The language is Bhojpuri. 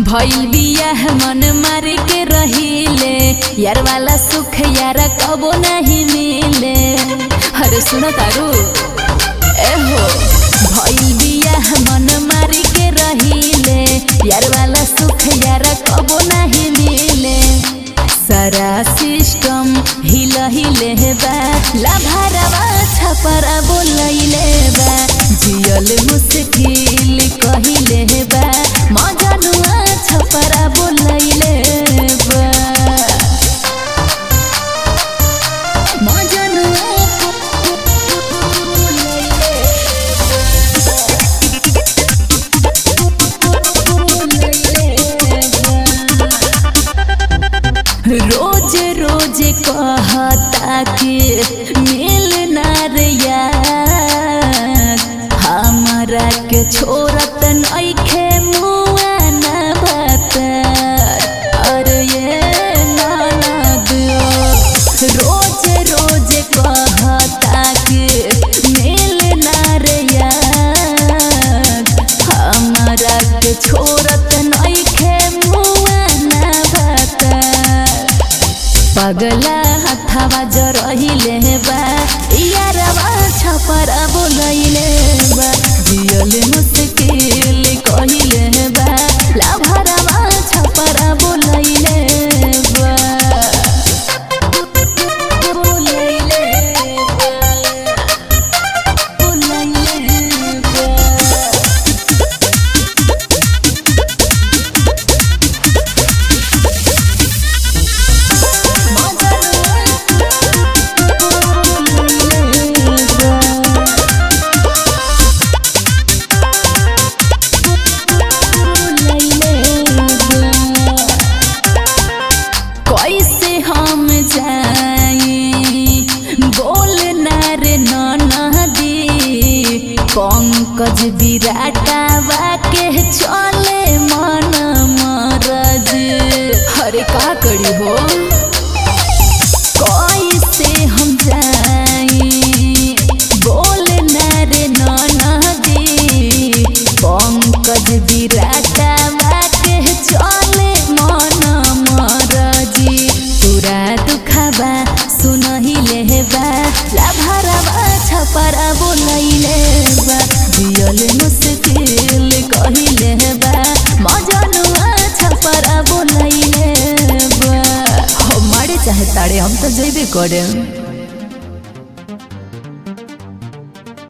भइल बियाह मन मारे के रहिले यार वाला सुख यार कबो नहीं मिले अरे सुनो तारू ए हो भइल बियाह मन मारे के रहिले यार वाला सुख यार कबो नहीं मिले सारा सिस्टम हिल हिले बा लाभारवा छपरा बोलैले बा जियल मुश्किल कहिले बा मजनुआ छपरा बोलैले बा मजनुआ रोज रोज कहता कि मिल ना रे यार हमरा के छोड़त नइखे मुआ ना बता अरे ये ननद रोज रोज कहता कि मिल ना रे यार हमरा के छोड़त नइखे मुआ ना बता पगला हथवा जरहिले बा यारवा छपरा बोलैले बा जियल मुश्किल कहिले बा लाभरवा छपरा बोलैले बा बोलैले बा बोलैले बा कैसे हम जाई बोल ना रे नदी पंकज विराटावा के चले मन मरज अरे का करी हो कैसे हम जाई बोल ना रे नदी पंकज विराटावा के चले मन मरजी पूरा दुखबा सुनहिले बा लाभरवा छपरा बोलैले बा जियल मुश्किल कहिले बा मजनुआ छपरा बोलैले बा हमारे चाहे तारे हम तो जइबे करे